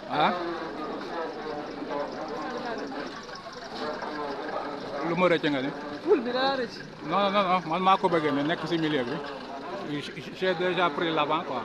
ah lu ma rëcc nga ni ful bi dara rëcc. non non non man maa ko bëggee mais nekk si milieu bi j'ai déjà pris l'avant quoi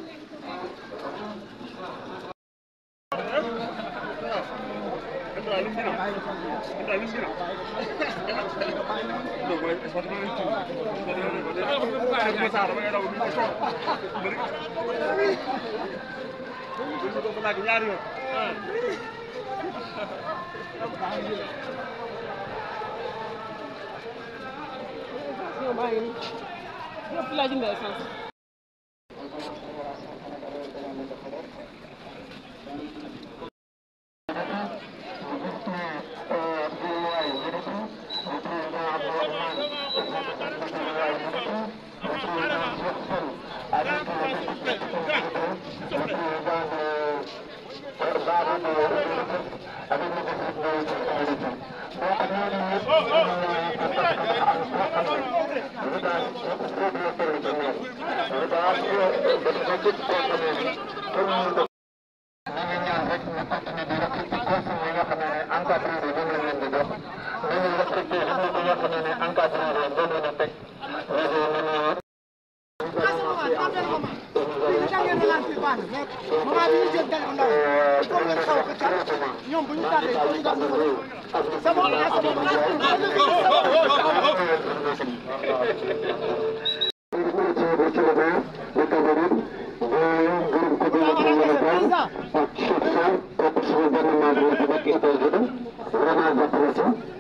yow maa ngi nii. yëpp laa jëndee essence. Vraiment